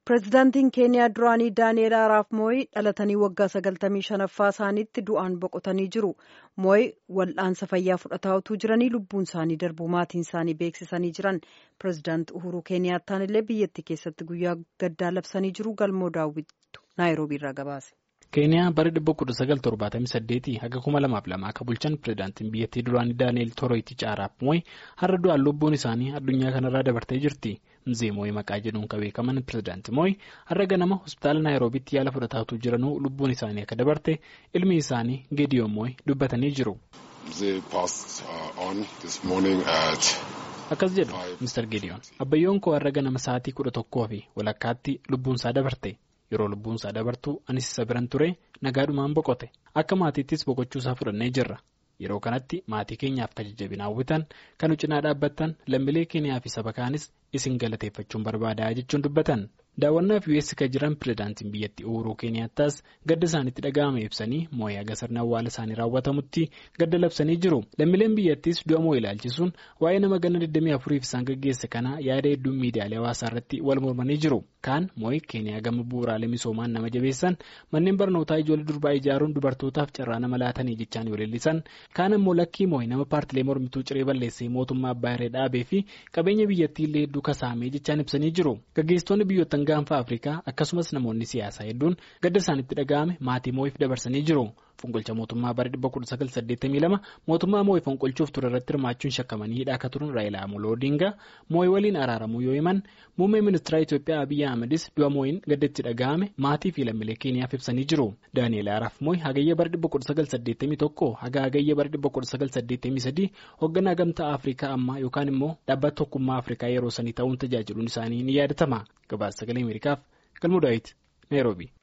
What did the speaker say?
Pireezidaantiin Keeniyaa duraanii Daani'eel Araap Mooyi dhalatanii waggaa sagaltamii shanaffaa isaaniitti du'aan boqotanii jiru. Mooyi wal'aansa fayyaa fudhataa utuu jiranii lubbuun isaanii darbuu maatiin isaanii beeksisanii jiran. Pireezidaanti Uhuruu Keeniyaattaan illee biyyattii keessatti guyyaa gaddaa labsanii jiru. Galmoo daawwitu Naayiroobii irraa gabaase. keeniyaa bara 1978 haga 2002 akka bulchan pireezidaantiin biyyattii duraanii daani'eel tooroyitichi araap mooyi har'a du'aan lubbuun isaanii addunyaa kanarraa dabartee jirti mzee mooyi maqaa jedhuun kan beekaman pireezidaanti mooyi har'a ganama hospitaala naayiroobiitti yaala fudhataa utuu jiranuu lubbuun isaanii akka dabarte ilmi isaanii geediyoon mooyi dubbatanii jiru. akkas jedhu Mr. Gideon abbayyoon koo har'a ganama sa'aatii kudha tokkoo fi walakkaatti lubbuunsaa dabarte. yeroo lubbuunsaa dabartu anis isa biran ture nagaadhumaan boqote akka maatiittis boqochuusaa fudhannee jirra yeroo kanatti maatii keenyaaf jajjabina hawwitan kan cinaa dhaabbattan lammiilee keenyaa fi saba kaanis isin galateeffachuun barbaadaa jechuun dubbatan daawwannaaf us kan jiran pireezidaantiin biyyattii uhuruu keeniyaataas gadda isaanitti dhaga'ame ibsanii moo'ee haga sirna awwaala isaanii raawwatamutti gadda labsanii jiru lammiileen biyyattiis du'a moo'ee ilaalchisuun waa'ee nama ganna 24 isaan gaggeesse kana yaada hedduun miidiyaalee hawaasaa irratti wal mormanii jiru kaan moo'ee keeniyaa gama bu'uuraalee misoomaan nama jabeessan manneen barnootaa ijoollee durbaa ijaaruun dubartootaaf carraa nama laatanii jechaan yoo leellisan kaan ammoo lakkii moo'ee nama paartilee mormituu ciree balleessee mootummaa abbaa irree dhaabee fi qabeenya biyyattii illee hedduu kasaamee jechaan ibsanii jiru gaggeessitoonni biyyoottan gaanfa afrikaa akkasumas namoonni siyaasaa hedduun gadda isaanitti dhaga'ame maatii moo'iif dabarsanii jiru fonqolcha mootummaa bara 1982 mootummaa moo'ii fonqolchuuf ture irratti hirmaachuun shakkamanii hidhaa akka turan raayilaa amoloo odingaa moo'ii waliin araaramuu yoo himan muummee ministeera itiyoophiyaa abiyyi ahmedis du'a moo'iin gaddatti dhaga'ame maatii fi lammiilee keeniyaaf ibsanii jiru daani'eel araap moo'ii hagayya bara 1981 haga hagayya bara 1983 hoogganaa gamtaa afrikaa ammaa yookaan immoo dhaabbata tokkummaa afrikaa yeroo sanii ta'uun tajaajiluun isaanii ni yaadatama gabaasa sagalee ameerikaaf galmoo daawit naayiroobii.